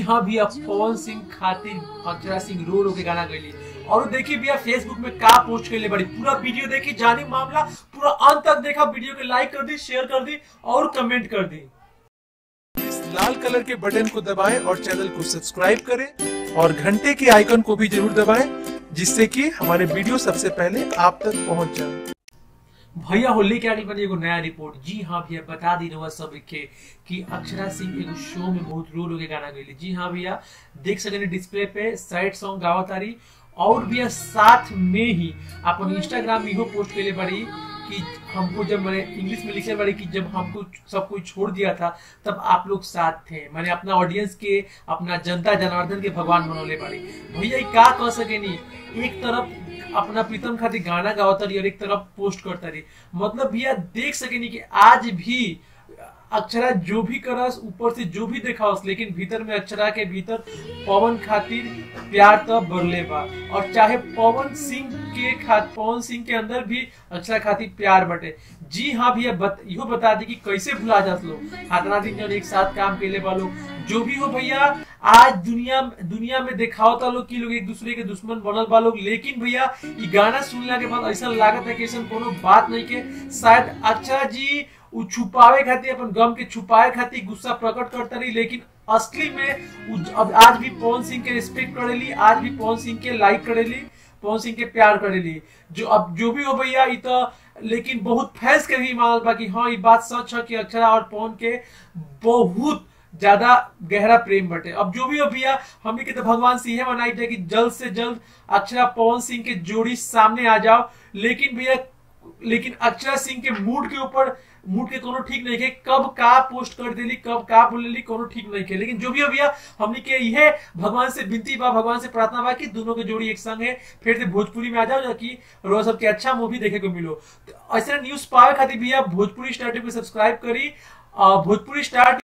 हाँ भैया पवन सिंह खातिर अक्षरा सिंह रो रो के गाना गईली और देखिए भैया फेसबुक में का पोस्ट कर ले बड़ी पूरा वीडियो देखी जानी मामला पूरा अंत तक देखा वीडियो के लाइक कर दी शेयर कर दी और कमेंट कर दी इस लाल कलर के बटन को दबाएं और चैनल को सब्सक्राइब करें और घंटे के आइकन को भी जरूर दबाएं जिससे कि हमारे वीडियो सबसे पहले आप तक पहुंच जाए भैया होली के आगे बनी एगो नया रिपोर्ट जी हाँ भैया बता दी रहुआ सब के कि अक्षरा सिंह एगो शो में बहुत रो रो के गाना गईली जी हाँ भैया देख सकेंगे डिस्प्ले पे सैड सॉन्ग गावत तारी और भैया साथ में ही अपन इंस्टाग्राम में इहो पोस्ट कैले बड़ी कि हमको जब मैंने इंग्लिश में लिखे बड़ी कि जब हमको सब कुछ छोड़ दिया था तब आप लोग साथ थे मैंने अपना ऑडियंस के अपना जनता जनार्दन के भगवान बनौले बड़ी भैया ई का कह सकेनी एक तरफ अपना प्रीतम खातिर गाना गावत रही और एक तरफ पोस्ट करता रही मतलब भैया देख सकेनी कि आज भी अक्षरा जो भी करस ऊपर से जो भी देखावस लेकिन भीतर में अक्षरा के भीतर पवन खातिर प्यार तो बढ़ले बा और चाहे पवन सिंह के खात पवन सिंह के अंदर भी अक्षरा खातिर प्यार बटे जी हाँ भैया बत, इहो बता दी कि कैसे भुला जात लोग हाथना दिन जब एक साथ काम केले बा लोग जो भी हो भैया आज दुनिया दुनिया में देखावता लोग कि लोग एक दूसरे के दुश्मन बनल बा लोग लेकिन भैया ई गाना सुनला के बाद ऐसा लागत है कि ऐसा कोनो बात नहीं के शायद अक्षरा जी उ छुपावे खातिर अपन गम के छुपाए खातिर गुस्सा प्रकट करता रही लेकिन असली में उ अब आज भी पवन सिंह के रिस्पेक्ट करेली आज भी पवन सिंह के लाइक करेली पवन सिंह के प्यार करेली जो अब जो भी हो भैया ई तो लेकिन बहुत फैंस के भी मानल बा कि हाँ ये बात सच है कि अक्षरा और पवन के बहुत ज्यादा गहरा प्रेम बटे अब जो भी हो भैया हमने के तो भगवान से यह मनाई थे कि जल्द से जल्द अक्षरा पवन सिंह के जोड़ी सामने आ जाओ लेकिन भैया लेकिन अक्षरा सिंह के मूड के ऊपर मूड के कोनो ठीक नहीं है कब का पोस्ट कर देली कब का बोलेली कोनो ठीक नहीं है लेकिन जो भी हो भैया हमने के यह भगवान से विनती बा भगवान से प्रार्थना बा कि दोनों के जोड़ी एक संग है फिर से भोजपुरी में आ जाओ जाकि रोज सबके अच्छा मूवी देखे को मिलो तो ऐसा न्यूज पावे खातिर भैया भोजपुरी स्टार को सब्सक्राइब करी भोजपुरी स्टार